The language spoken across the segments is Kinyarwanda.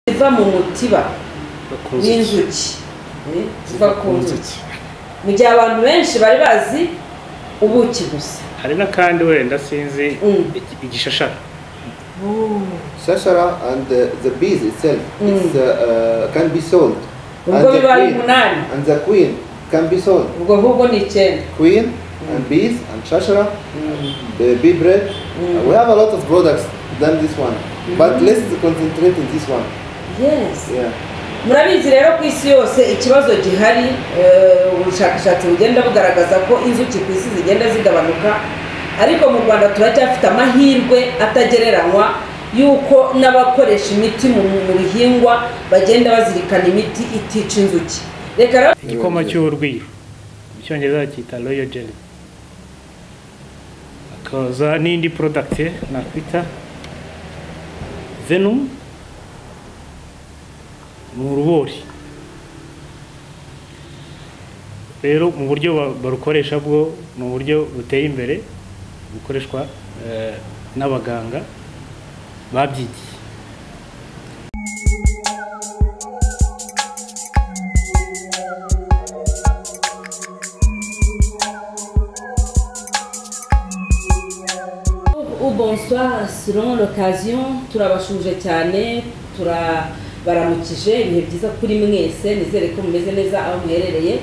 iva mu mutiba w'inzuki eh, iva ku nzuki mu gihe abantu benshi bari bazi ubuki gusa hari n'akandi wenda sinzi Mm. igi- igishashara Sashara and uh, the bees itself is, uh, uh, can be sold. And ubwo the biba ari queen- umunani and the queen can be sold. ubwo ahubwo ni icyenda Queen and bees and shashara, the bee bread. Mm. we have a lot of products than this one, but let's concentrate in this one. yes Yeah. murabizi rero ku isi yose ikibazo gihari eh, ubushakashatsi bugenda bugaragaza ko inzuki ku isi zigenda zigabanuka ariko mu rwanda turacyafite amahirwe atagereranywa y'uko n'abakoresha imiti mu mu bihingwa bagenda bazirikana imiti itica inzuki reka rero igikoma cy'urwiri mu cyongereza bacyita royo jeri hakaza n'indi porodagiti nakwita venumu ni urubori rero mu buryo ba- barukoresha bwo ni uburyo buteye imbere bukoreshwa eh, n'abaganga babyigiye Ou bonsoir, selon l'occasion, turabashuje cyane turabaramukije ibihe byiza kuri mwese nizere ko mumeze neza aho muherereye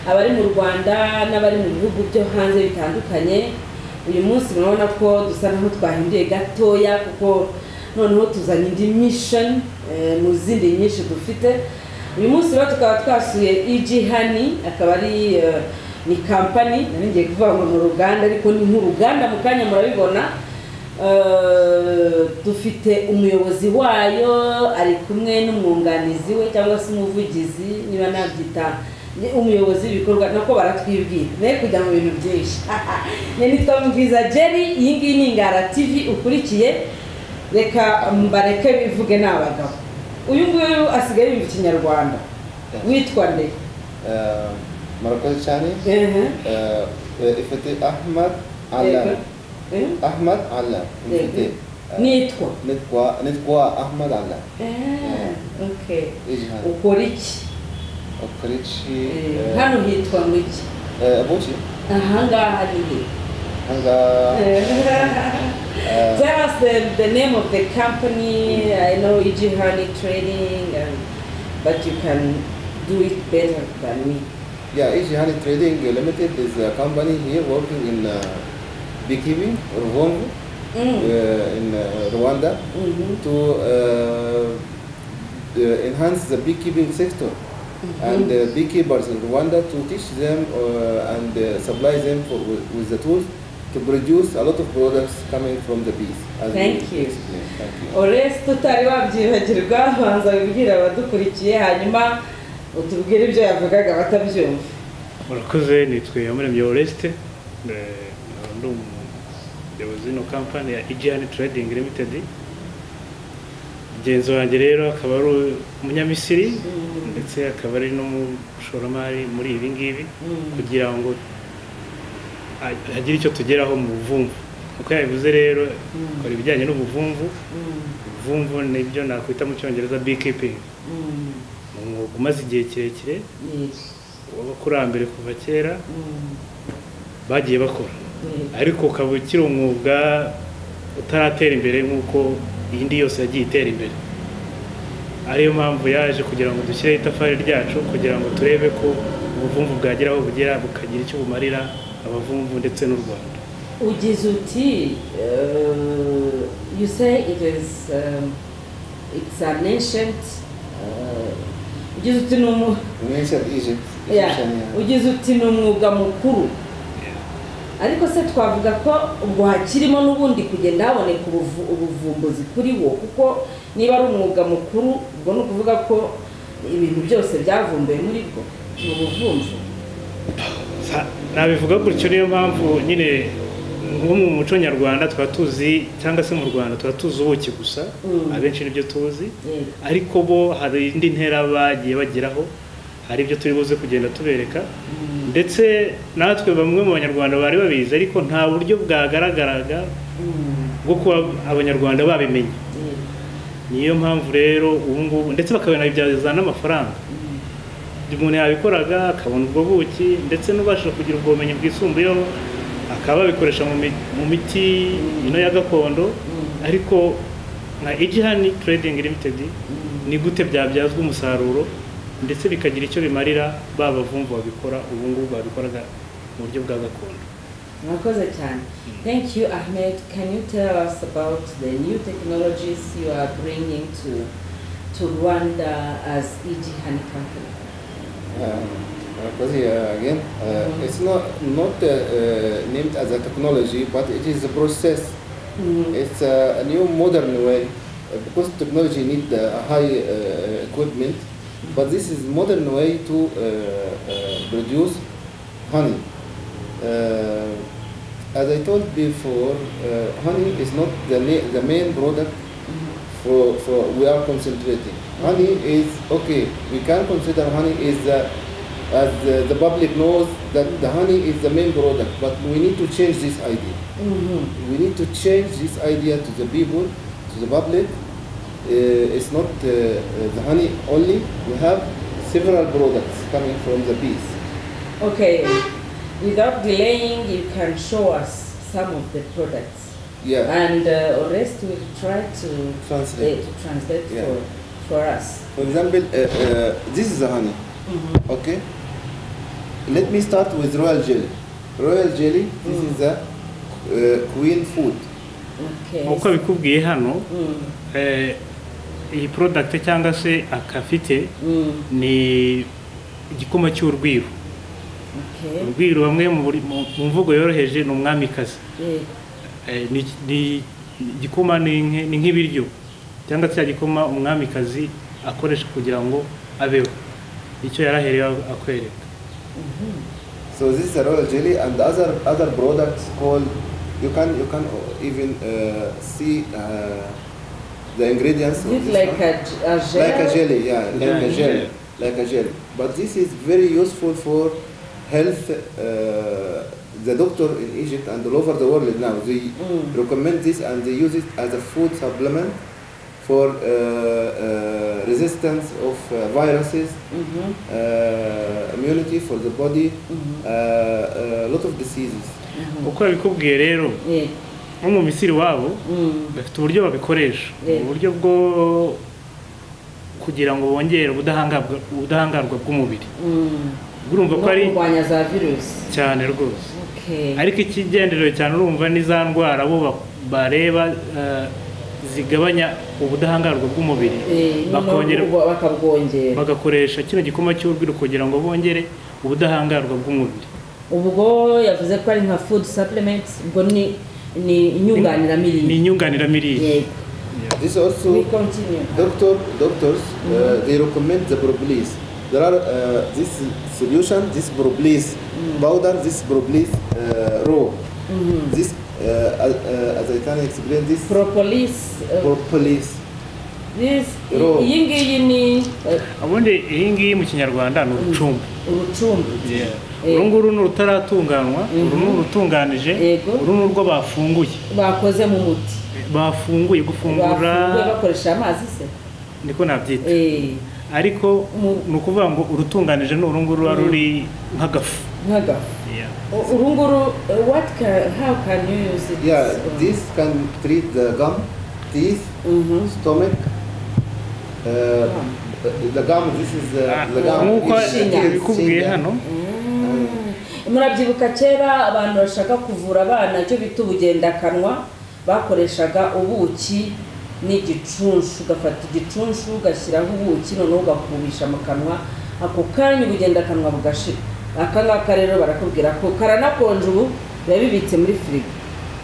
abari mu rwanda n'abari mu bihugu byo hanze bitandukanye uyu munsi murabona ko dusa naho twahinduye gatoya kuko noneho tuzanye indi mission eh, mu zindi nyinshi dufite uyu munsi rero tukaba twasuye EG hani akaba ari eh, ni kampani nari ngiye kuvuga ngo ni uruganda ariko ni nk'uruganda mu kanya murabibona Eh, dufite umuyobozi wayo ari kumwe n'umwunganizi we cyangwa se umuvugizi niba nabyita ni umuyobozi w'ibikorwa nako baratwibwira ne kujya mu bintu byinshi ne nitwa mubwiza jerry iyi ngiyi ni ingara tv ukurikiye reka mbareke bivuge ni abagabo uyu nguyu asigaye yumva ikinyarwanda witwa nde Uh, Moroccan Chinese. Ehe. Uh, if it is Ahmad Yego. Alam. Eh? Ahmad Alam. If it Yego. is, uh, nitwa Nitwa Nitwa Ahmad Alam. Eh, okay Ijhan. ukora iki Okrichi. Eh, hano hitwa mu iki Abuchi. ahangaha ni he Hanga. Uh, tell us the, the name of the company i know eg honey trading and, but you can do it better than me Yeah, Ijihani Trading Limited is a company here working in uh, beekeeping, Ruvongo, mm. uh, in uh, Rwanda, Mhm. to uh, uh, enhance the beekeeping sector and uh, beekeepers in Rwanda to teach them uh, and uh, supply them for, with, with the tools to produce a lot of products coming from the bees. as Thank we you. explained. Thank you. oresi tutari wabyibagirwa banza wibwira abadukurikiye hanyuma utubwire ibyo yavugaga batabyumva murakoze nitwe yamuremye oreste nkaba ndi umuyobozi w'ino kampani ya igihani trading limited mugenzi wanjye rero akaba ari umunyamisiri ndetse akaba ari n'umushoramari muri ibi ngibi kugira ngo ha- hagire icyo tugeraho mu buvumvu uko yabivuze rero akora ibijyanye n'ubuvumvu ubuvumvu nibyo nakwita mu cyongereza beekeeping Mm, ni umwuga umaze igihe kirekire yes. w'abakurambere kuva kera Mm, bagiye bakora yes. ariko ukaba ukiri umwuga utaratera imbere nk'uko iyindi yose yagiye itera imbere ariyo mpamvu yaje kugira ngo dushyireho itafari ryacu kugira ngo turebe ko ubuvumvu bwagera aho bugera bukagira icyo bumarira abavumvu ndetse n'u rwanda ugize uti uh, you say it is um, it's an ancient uh, ugize uti ni umu- In ancient Egypt, yeah, Egyptian, yeah. ugize uti ni umwuga mukuru ariko se twavuga ko ubwo hakirimo n'ubundi kugenda haboneka ubuvu- ubuvumbuzi kuri wo kuko niba ari umwuga mukuru ubwo ni ukuvuga ko ibintu byose byavumbuwe muri bwo ni ubuvumvu Sa- nabivuga gutyo niyo mpamvu nyine nko mu muco nyarwanda tuba tuzi cyangwa se mu rwanda tuba tuzi ubuki gusa Mm. abenshi nibyo tuzi Yego. ariko bo hari indi ntera bagiye bageraho hari ibyo turi buze kugenda tubereka ndetse natwe bamwe mu banyarwanda bari babizi ariko nta buryo bwagaragaraga Mm, bwo kuba abanyarwanda babimenye yego. niyo mpamvu rero ubu ngubu ndetse bakabinabyaza n'amafaranga umuntu yabikoraga akabona ubwo buki ndetse n'ubasha kugira ubwo bumenyi bwisumbuyeho akaba babikoresha mu mi- mu miti ino ya gakondo ariko nka ijihani trading limited ni gute byabyazwa umusaruro ndetse bikagira icyo bimarira ba bavumvu babikora ubu ngubu babikoraga mu buryo bwa gakondo Mwakoze cyane. Thank you, Ahmed. Can you tell us about the new technologies you are bringing to to Rwanda as EG Honey Company? Because uh, again, uh, Mhm. it's not not uh, uh, named as a technology, but it is a process. It's a, a new modern way uh, because technology need uh, high uh, equipment, but this is modern way to uh, uh, produce honey. Uh, as I told before, uh, honey is not the, ma- the main product for, for we are concentrating. Honey is okay. We can consider honey is the, as the, the public knows that the honey is the main product, but we need to change this idea Mhm. we need to change this idea to the people, to the public. Uh, it's not uh, uh, the honey only. We have several products coming from the bees. Okay. Without delaying, you can show us some of the products, Yeah. and uh, the rest we'll try to Translate. to translate Yeah. for for us. For example, uh, uh, this is the honey. Mhm. Okay. Let me start with royal jelly. Royal jelly. This is the uh, queen food. Okay. nk'uko bikubwiye hano Mm, eh, iyi product cyangwa se akafite mm, ni igikoma cy'urwiro okay. urwiro bamwe mu buri- mu- mu mvugo yoroheje ni umwamikazi Yeah. Eh, ni ni- igikoma ni nke- ni nk'ibiryo cyangwa se cya gikoma umwamikazi akoresha kugira ngo abeho icyo yaraherewe akwereka So this is a royal jelly and other other products called you can you can even uh, see uh, the ingredients. Is of it this like one. a, a gel? like a jelly, yeah, like Yeah, a jelly, yeah. like a jelly. But this is very useful for health. Uh, the doctor in Egypt and all over the world now they Mm. recommend this and they use it as a food supplement for uh, uh, resistance of uh, viruses, Mhm, uh, immunity for the body, mhm, uh, a lot of diseases. mhm. uko babikubwiye rero Yeah. nko mu misiri wabo Mm, bafite uburyo babikoresha Yeah. uburyo bwo kugira ngo bongere ubudahangarwa ubudahangarwa bw'umubiri mm. urumva ko no ari kurwanya za virusi cyane rwose okay. ariko ikigenderewe cyane urumva ni za ndwara bo ba- bareba eh, zigabanya ubudahangarwa bw'umubiri Eh, bakongera noneho ubwo bakabwongera bagakoresha kino gikoma cy'urwiri kugira ngo bongere ubudahangarwa bw'umubiri ubwo yavuze ko ari nka food supplements ubwo ni ni ni inyunganiramirire inyunganiramirire yego This also we continue Doctor, doctors, uh, they recommend the Problis. There are uh, this solution, this Problis powder, this Problis uh, raw. This, uh, as, uh, as I can explain, this propolis uh, Propolis. this Ro- iyi ngiyi ni uh, ubundi iyi ngiyi mu kinyarwanda ni urucumbi urucumbi uru nguru ni urutaratunganywa uru ni urutunganije Yego. uru ni urwo bafunguye bakoze mu muti bafunguye gufungura bafunguye bakoresha amazi se niko nabyita Eh, ariko Mu- ni ukuvuga ngo urutunganije ni uru nguru ruba ruri nk'agafu nk'agafu U- urunguru uh, what can how can you use it Yeah, this can treat the gum, teeth, Mhm. stomach. Uh, the gum, this is uh, the gum. nk'uko is- Ishinya. is bikubwiye ginger. hano murabyibuka kera abantu bashaka kuvura abana cyo bita ubugendakanwa bakoreshaga ubuki n'igicunshu ugafata igicunshu ugashyiraho ubuki noneho ugakubisha mu kanwa ako kanya ubugendakanwa bugashira aka ngaka rero barakubwira ko karanakonje ubu biba bibitse muri firigo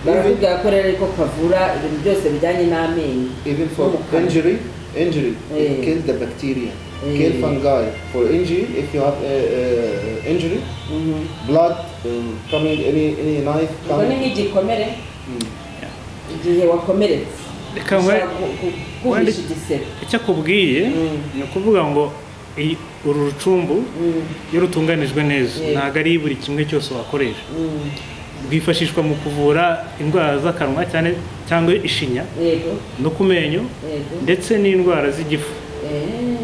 barakubwira ko rero ariko kavura ibintu byose bijyanye n'amenyo even for Okay. injury injury Mm. it kill the bacteria kill Mm. fungi for injury if you have uh, uh, injury blood um, coming any any knife ubwo ni coming nk'igikomere Mm. igihe wakomeretse Reka nkwe- ushobora ku- ku- kuhisha Wandi- igisebe icyo akubwiye Mm. ni ukuvuga ngo iyi- uru rucumbu Mm, iyo rutunganijwe neza Yeah. ntabwo ari buri kimwe cyose wakoresha mm. bwifashishwa mu kuvura indwara z'akanwa cyane cyangwa ishinya yego no ku menyo yego ndetse n'indwara z'igifu eee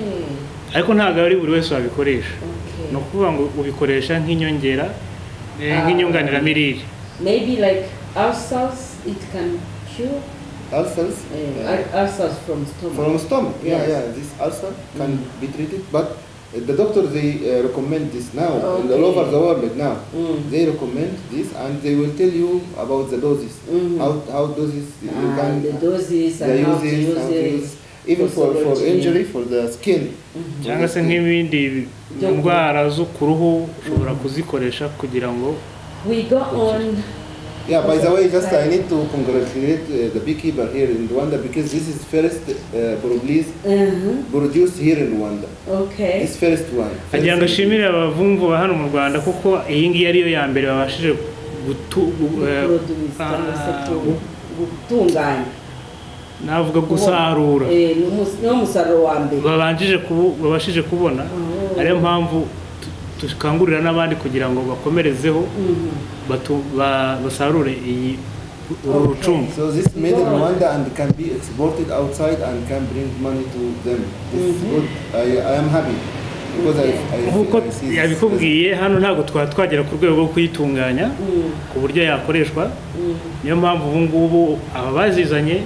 ariko ntabwo ari buri wese wabikoresha okay. ni ukuvuga ngo ubikoresha nk'inyongera eh, Ah. nk'inyunganiramirire maybe like ulcers it can cure Ulcers uh, uh, ulcers from stomach from stomach. Yeah, Yes. yeah. This ulcer can be treated, but the doctor they uh, recommend this now Okay. all over the world now. Mm. They recommend this, and they will tell you about the doses, Mhm. how how doses you and the can doses the and how to uses, use how to it use, even for, for possibility. injury for the skin. cyangwa se nk'ibindi Byo ku- ndwara zo ku ruhu ushobora kuzikoresha kugira ngo we go on Yeah, by the way, just I need to congratulate uh, the beekeeper here in Rwanda because this is first uh, Boroblis uh-huh. produced here in Rwanda. okay This first one. agira ngo First- ashimire abavumvu ba hano mu rwanda kuko iyi ngiyi ariyo ya mbere babashije gutu- gu- eh, produce cyangwa se ah, gu- gutunganya navuga gusarura Eh, ni umus- ni wo musaruro wa mbere babanjije kubu- babashije kubona Oh. ariyo mpamvu tu- dukangurira n'abandi kugira ngo bakomerezeho Mhm. batu- ba- basarure iyi uru Okay. rucungo So this made in Rwanda and can be exported outside and can bring money to them. This is good. I, I am happy because I, I, nk'uko I see this- yabikubwiye hano ntabwo twaba twagera ku rwego rwo kuyitunganya Mm, ku buryo yakoreshwa mm. niyo mpamvu ubu ngubu aba bazizanye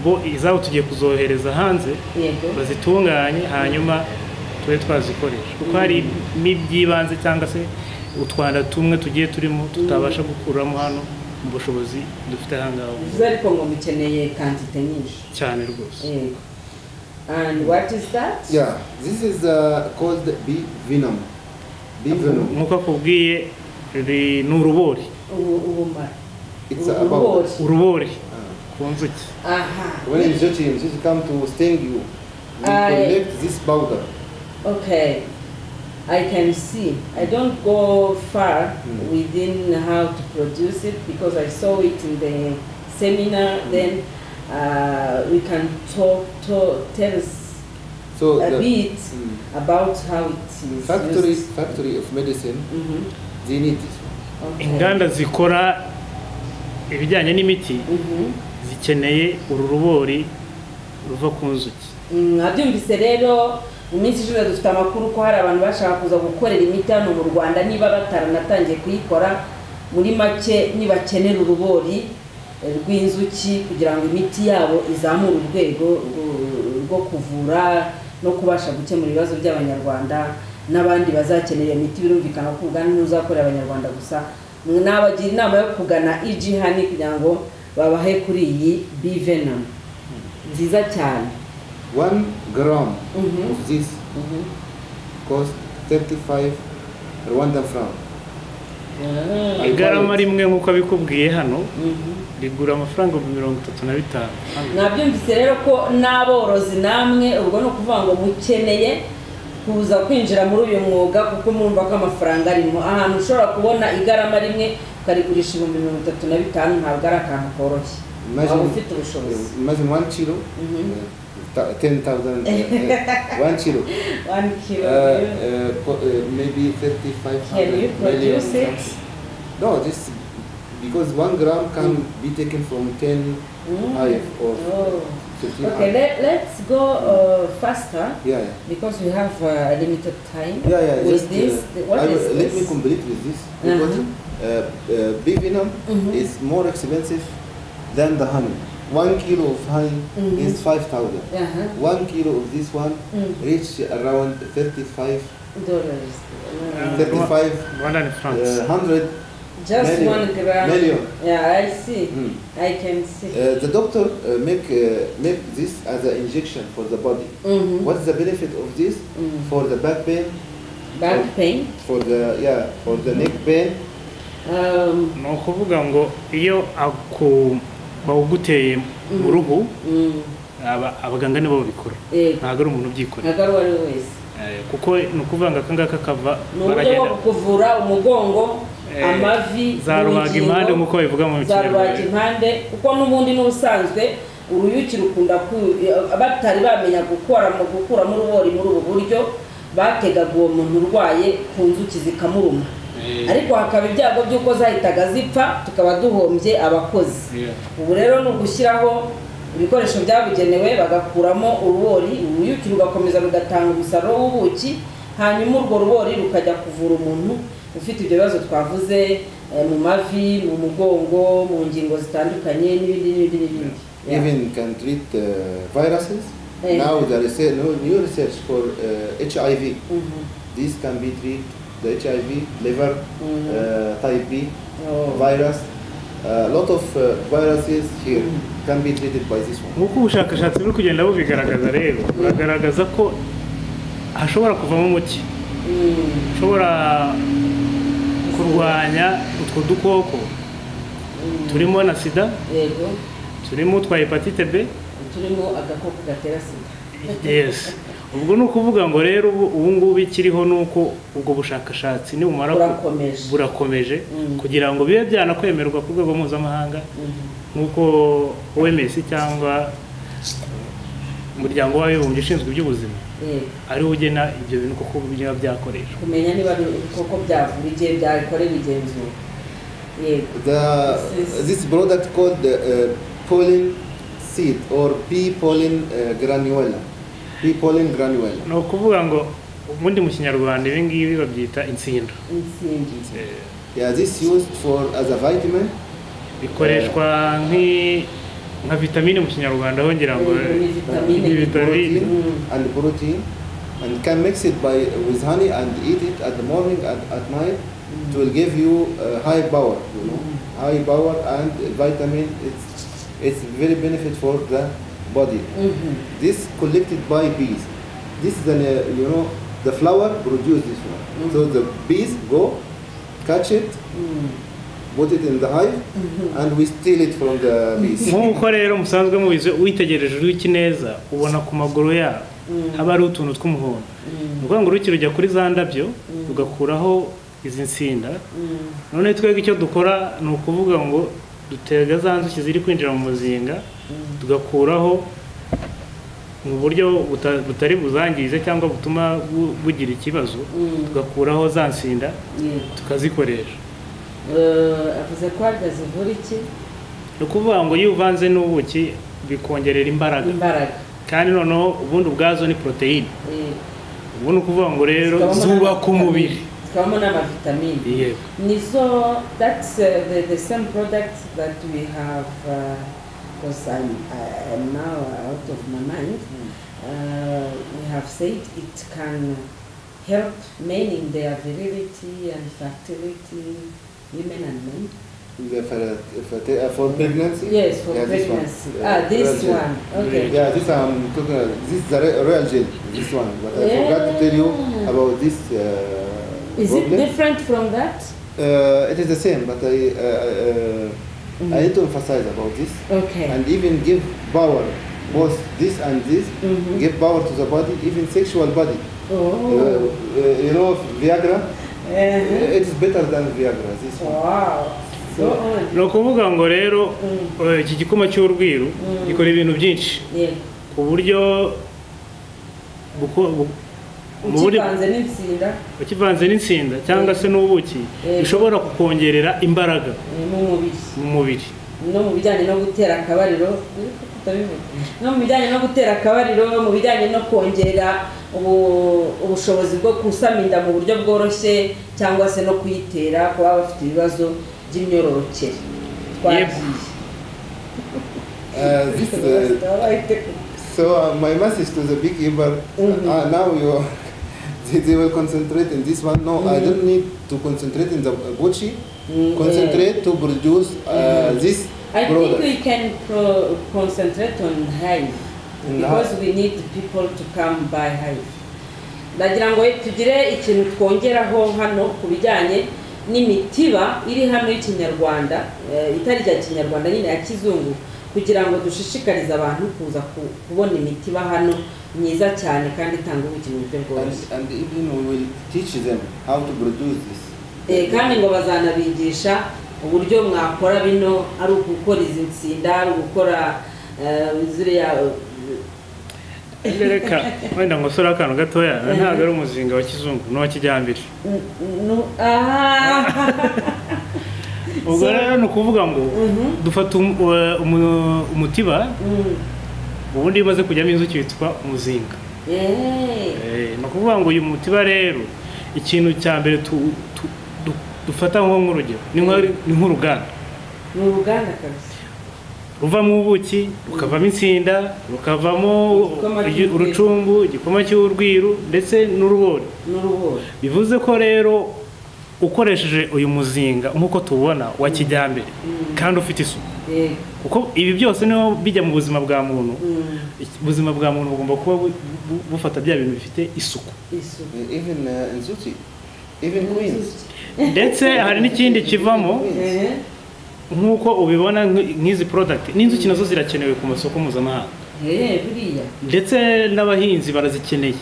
bo izabo tugiye kuzohereza hanze yego bazitunganye hanyuma tube twazikoresha kuko hari n'iby'ibanze cyangwa se utwanda tumwe tugiye turimo tutabasha gukuramo hano mu bushobozi dufite aha ngaha ubu bivuze ariko ngo mukeneye kantite nyinshi cyane rwose yego and what is that Yeah, this is uh, called bee venom. Bee venom. nk'uko akubwiye ri- ni urubori Ubu- ubumara It's Ubu- about ububori. urubori uh, ku nzuki aha when injection injection come to sting you, we I- collect this powder. Okay, I can see. I don't go far Mm. within how to produce it because I saw it in the seminar. Then uh, we can talk, talk, tell us So a the bit mm, about how it is factory used. factory of medicine Mhm. they need this. Okay. inganda zikora ibijyanye n'imiti Mhm. zikeneye uru rubori ruva ku nzuki Mm, Nabyumvise rero mu minsi ishize dufite amakuru ko hari abantu bashaka kuza gukorera imiti hano mu Rwanda niba bataranatangiye kuyikora muri make nibakenera urubori eh, rw'inzuki kugira ngo imiti yabo izamure urwego rwo- rwo kuvura no kubasha gukemura ibibazo by'abanyarwanda n'abandi bazakenera iyo miti birumvikana ko ubwandu ntuzakorera abanyarwanda gusa nabagira inama yo kugana EG hani kugira ngo babahe kuri iyi bivenam nziza cyane One gram Mhm. of this Mhm. cost 35 Rwandan franc. Ah. igarama rimwe nk'uko abikubwiye hano Mhm. rigura amafaranga ibihumbi mirongo itatu na bitanu nabyumvise rero ko n'aborozi namwe ubwo ni ukuvuga ngo mukeneye kuza kwinjira muri uyu mwuga kuko mwumva ko amafaranga arimo ahantu ushobora kubona igarama rimwe ukarigurisha ibihumbi mirongo itatu na bitanu ntabwo ari akantu koroshye waba ufite ubushobozi imagine one kilo, Mhm. uh, t- 10,000, uh, uh, one kilo, One uh, kilo, uh, co- uh, maybe can you 35 million. produce it something. No, this because one gram can be taken from 10 Mm. hive or Oh. 15 okay hive. let, let's go uh, faster Yeah, yeah. because we have uh, limited time Yeah, yeah. with just, this uh, what I will- is Let this me complete with this. Because Uh-huh. uh, uh, bee venom Mhm. is more expensive than the honey. One kilo of honey Mhm. is five thousand. Aha. One kilo of this one Mm. reach around 35, dollars Mm. Uh, 35 rwanda ni france uh, hundred. Just Million. one gram. Million. Yeah, I see. Mm. I can see. Uh, the doctor uh, make uh, make this as an injection for the body. Mhm. What's the benefit of this Mm. for the back pain, Back pain. for the yeah, for the neck pain? Um, ni ukuvuga ngo iyo aku- bawuguteye mu ruhu mm, aba- abaganga nibo babikora yego. ntabwo ari umuntu ubyikorera ntabwo ari uwo ari we wese. Eh, kuko ni ukuvuga ngo aka ngaka kava Ni uburyo bwo baragenda kuvura umugongo, Eh, amavi, za rubaga urugingo, impande nk'uko babivuga mu za rubaga kinyarwanda impande kuko n'ubundi n'ubusanzwe uruyuki rukunda ku batari bamenya gukora mu gukuramo urubori muri ubu buryo bategaga uwo muntu urwaye ku nzuki zikamuruma ariko hakaba ibyago by'uko zahitaga zipfa tukaba duhombye abakozi Yeah. ubu rero ni ugushyiraho ibikoresho byabugenewe bagakuramo urubori uruyuki rugakomeza rugatanga umusaruro w'ubuki hanyuma urwo rubori rukajya kuvura umuntu ufite ibyo bibazo twavuze eh, mu mavi mu mugongo mu ngingo zitandukanye n'ibindi n'ibindi n'ibindi Yeah. Even can treat uh, viruses. Hey. Now there is a no, new research for uh, HIV. Mhm. This can be treated, the HIV, liver, Mhm. uh, type B Oh. virus. A lot of uh, viruses here can be treated by this one. nk'uko ubushakashatsi buri kugenda bubigaragaza rero buragaragaza ko hashobora kuvamo umuti Mm. ushobora kurwanya utwo dukoko turimo na sida yego turimo utwa hepatite b turimo agakoko gatera sida yes ubwo ni ukuvuga ngo rero ubu ubu ngubu ikiriho ni uko ubwo bushakashatsi nibumara ku- Burakomeje. burakomeje Mm. kugira ngo bibe byanakwemerwa ku rwego mpuzamahanga Mhm. nk'uko OMS cyangwa umuryango w'abibumbye ushinzwe iby'ubuzima yego ariwo ugena ibyo bintu kuko biba byakoreshwa kumenya niba ari ibikoko byavura igihe byakorewe igenzura yego The This is- this product called the, uh, pollen seed or pea pollen uh, granula. Pea pollen granula. ni ukuvuga ngo ubundi mu kinyarwanda ibi ngibi babyita insinda insingi Yeah, this used for as a vitamin. bikoreshwa nk'i- nka vitamine mu kinyarwanda aho ngira ngo Ni vitamine. ni vitamine protein and protein and can mix it by with honey and eat it at the morning and at night it will give you uh, high power you know high power and vitamin it's it's very benefit for the body Mhm. this collected by bees this is an uh, you know the flower produce this one so the bees go catch it Mm. put it in the hive and we steal it from the bees nk'uko rero musanzwe mubizi witegereje uruyuki neza ubona ku maguru yabo haba hariho utuntu tw'umuhondo ni ukuvuga ngo uruyuki rujya kuri za ndabyo rugakuraho izi nsinda Mm. none twebwe icyo dukora ni ukuvuga ngo dutega za nzuki ziri kwinjira mu muzinga tugakuraho mu buryo buta- butari buzangize cyangwa butuma bu- bugira ikibazo Mm. tugakuraho za nsinda Yego. tukazikoresha Eh, avuze ko harya zivura iki ni ukuvuga ngo iyo uvanze n'ubuki bikongerera imbaraga imbaraga kandi noneho ubundi ubwazo ni poroteyine Yego. ubu ni ukuvuga ngo rero Zikabamo zubaka n'amavitamine. umubiri zikabamo n'amavitamini yego nizo that's uh, the, the same product that we have because I'm, I- I'm now out of my mind uh, we have said it can help men in their virility and fertility women and men The fer- fer- for pregnancy Yes, for Yeah, this one. pregnancy. Yeah, ah, this real gel. one. Okay. Yeah, this I'm talking about. This is the re- real gel, this one. But I forgot to tell you Yeah. about this uh, Is it problem. different from that? uh, it is the same, but I, uh, uh, I need to emphasize about this Okay. and even give power, both this and this, Mhm. give power to the body, even sexual body. Uh, Oh. uh, you know, Viagra, Uh-huh. it is better than Viagra, this one. Wow. So on. ni ukuvuga ngo rero Mm. eh, iki gikoma cy'urwiru Mm. gikora ibintu byinshi Yeah. ku buryo buko- bu- mu buryo Ukivanze n'insinda ukivanze n'insinda cyangwa se n'ubuki Yego. bishobora kukongerera imbaraga eh, mu mubiri mu mubiri no mu bijyanye no gutera akabariro eh, kuko utabivuga. no mu bijyanye no gutera akabariro mu bijyanye no kongera ubu- ubushobozi bwo kusama inda mu buryo bworoshye cyangwa se no kuyitera ku baba bafite ibibazo by'imyororokere twagiye Uh, this, uh, So uh, my message to the big giver, Mhm. uh, now you they, they will concentrate in this one. No, I don't need to concentrate in the Gucci. Mm, Concentrate to produce uh, this I think product. we can pro- concentrate on hive In because we need people to come by hive. Ndagira ngo tugire ikintu twongeraho hano ku bijyanye n'imitiba iri hano y'ikinyarwanda eh, itari rya kinyarwanda nyine ya kizungu kugira ngo dushishikarize abantu kuza ku- kubona imitiba hano myiza cyane kandi itanga ubuki mu buryo bworoshye and, and even we will teach them how to produce this. Eh, kandi ngo bazanabigisha uburyo mwakora bino ari ugukora izi nsinda ari ugukora eh, ziriya eh, reka wenda ngo usore akantu gatoya ntabwo ari umuzinga wa kizungu n'uwa kijyambere ubwo rero ni ukuvuga ngo dufata um- wa- umu- umutiba ubundi iyo umaze kujyamo inzuki witwa umuzinga Eh, ni ukuvuga ngo uyu mutiba rero ikintu cya mbere tu- tu- du- dufata nko nk'urugero ni nka- ni nk'uruganda ni uruganda kabisa ruvamo ubuki rukavamo inshinda rukavamo Igikoma igi- cy'urwiri. urucumbu igikoma cy'urwiru ndetse n'urubori ni urubura bivuze ko rero ukoresheje uyu muzinga nk'uko tuwubona wa kijyambere kandi ufite isuku yego kuko ibi byose niho bijya mu buzima bwa muntu Mm, ubuzima bwa muntu bugomba kuba bu- bu- bufata bya bintu bifite isuku isuku even uh, in Sochi, even Queens. ndetse hari n'ikindi kivamo Eh, nk'uko ubibona nk'i- nk'izi porodagiti n'inzuki nazo zirakenewe ku masoko mpuzamahanga eh, buriya ndetse n'abahinzi barazikeneye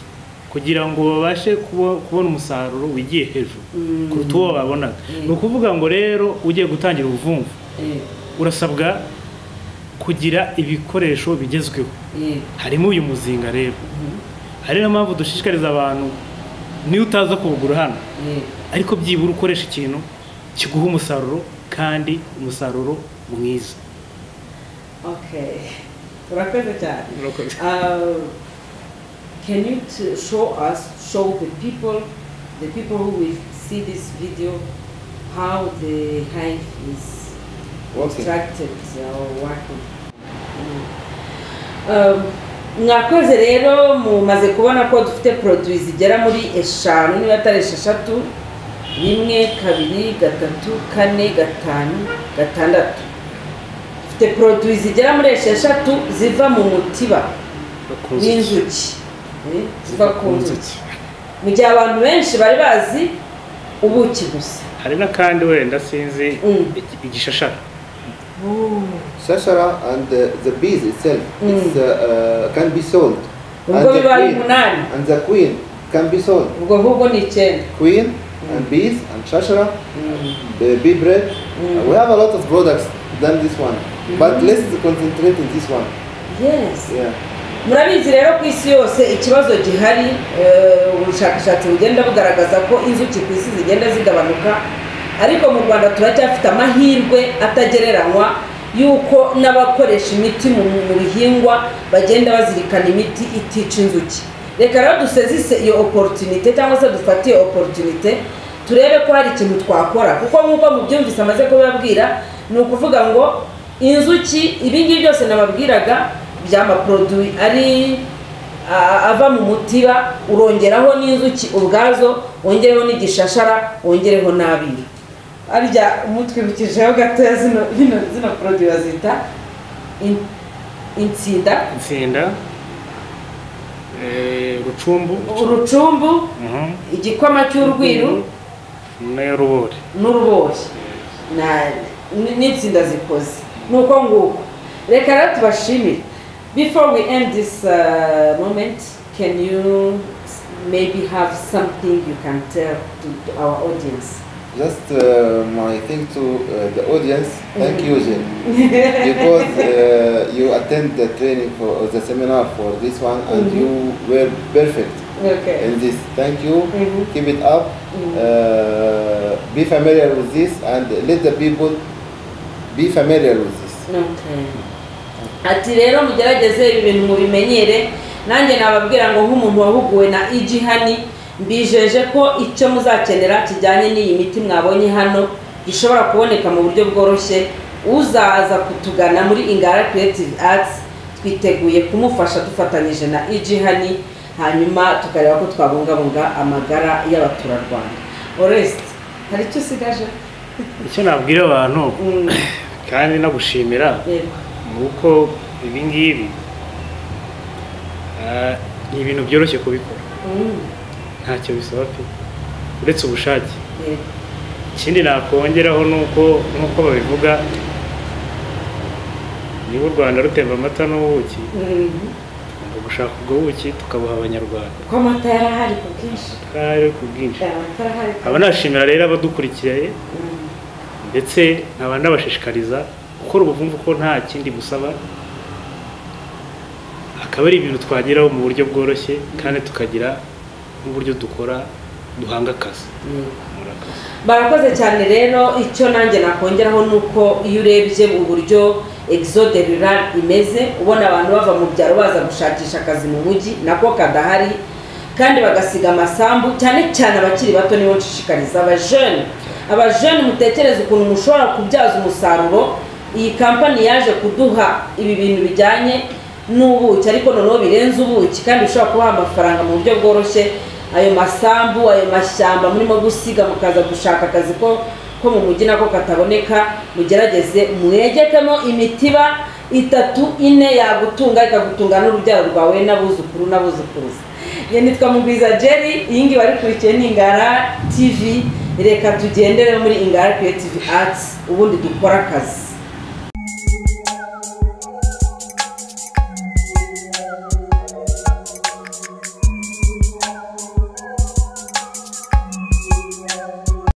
kugira ngo babashe kubo- kubona umusaruro wigiye hejuru Mm. kuruta uwo babonaga ni ukuvuga ngo rero ugiye gutangira ubuvumvu Eh, urasabwa kugira ibikoresho bigezweho eh, harimo uyu muzinga rero hari niyo mpamvu dushishikariza abantu niyo utaza kuwugura hano eh, ariko byibura ukoresha ikintu kiguha umusaruro kandi umusaruro mwiza okay urakoze cyane Urakoze. Uh, can you t- show us show the people the people who will see this video how the hive is Working. constructed or working Mm. Um, mwakoze rero mumaze kubona ko dufite poroduwi zigera muri eshanu niba atari esheshatu rimwe kabiri gatatu kane gatanu gatandatu dufite poroduwi zigera muri esheshatu ziva mu mutiba n'inzuki Eh, ziva ku nzuki mu gihe abantu benshi bari bazi ubuki gusa hari n'akandi wenda sinzi Mm. igi- igishashara Shashara and uh, the bees itself it's, uh, uh, can be sold. And Ubwo the, biba ari queen, umunani. and the queen can be sold. ubwo ahubwo ni icyenda Queen and bees and shashara, the bee bread. Uh, we have a lot of products than this one, but let's concentrate in this one. yesi Yeah. murabizi rero ku isi yose ikibazo gihari eh, ubushakashatsi bugenda bugaragaza ko inzuki ku isi zigenda zigabanuka ariko mu rwanda turacyafite amahirwe atagereranywa y'uko n'abakoresha imiti mu mu bihingwa bagenda bazirikana imiti itica inzuki reka rero dusezise iyo oporotunite cyangwa se dufate iyo oporotunite turebe ko hari ikintu twakora kuko nk'uko mubyumvise amaze kubibabwira ni ukuvuga ngo inzuki ibi ngibi byose nababwiraga by'amaporoduwi ari a- ava mu mutiba urongeraho n'inzuki ubwazo wongereho n'igishashara wongereho n'abiru arya umutwibukijeho gatoya zino zino zino poroduwi bazita in- insinda insinda eh, rucumbu urucumbu Mhm. igikoma cy'urwiru n'urubori n'urubori Na- n- n'insinda zikoze ni uko nguko reka rero tubashimire before we end this uh, moment can you s- maybe have something you can tell to, to our audience Just uh, my thing to uh, the audience. Thank you, Jane, because uh, you attend the training for or the seminar for this one, and you were perfect. okay in this. Thank you. Mhm. Keep it up. Uh, be familiar with this and let the people be familiar with this. Okay. ati rero mugerageze ibi bintu mubimenyere nanjye nababwira ngo nk'umuntu wahuguwe na igihani mbijeje ko icyo muzakenera kijyanye n'iyi miti mwabonye hano gishobora kuboneka mu buryo bworoshye uzaza kutugana muri ingara creative arts twiteguye kumufasha dufatanyije na igihani hanyuma tukareba ko twabungabunga amagara y'abaturarwanda orest hari icyo usigaje icyo nabwira abantu Mm, kandi no gushimira yego. ni uko ibi ngibi ah, ni ibintu byoroshye kubikora Mm, ntacyo bisaba pe uretse ubushake yego. ikindi nakongeraho ni uko nk'uko babivuga niba u rwanda rutemba amata n'ubuki Mm. tugomba gushaka ubwo buki tukabuha abanyarwanda ko amata yari ahari ku bwinshi kari ku bwinshi amata yari ahari ku nkaba nashimira rero abadukurikiye Mm, ndetse nkaba nabashishikariza gukora ubuvumvu ko nta kindi busaba akaba ari ibintu twageraho mu buryo bworoshye kandi tukagira n'uburyo dukora duhanga akazi murakoze barakoze cyane rero icyo nanjye nakongeraho ni uko iyo urebye mu buryo exode rural imeze ubona abantu bava mu byaro baza gushakisha akazi mu mujyi nako kadahari kandi bagasiga amasambu cyane cyane abakiri bato nibo nshishikariza abajene abajene mutekereze ukuntu mushobora kubyaza umusaruro iyi kampani yaje kuduha ibi bintu bijyanye n'ubuki ariko noneho birenze ubuki kandi ushobora kubaha amafaranga mu buryo bworoshye ayo masambu ayo mashyamba murimo gusiga mukaza gushaka akazi ko ko mu mujyi nako kataboneka mugerageze mwegekemo imitiba itatu ine yagutunga ikagutunga n'urubyaro rwawe n'abuzukuru n'abuzukuruza iyo nitwa mugwiza jerry iyi ngiyi warikurikiye ni ingara tv reka tugendere muri ingara creative arts ubundi dukore akazi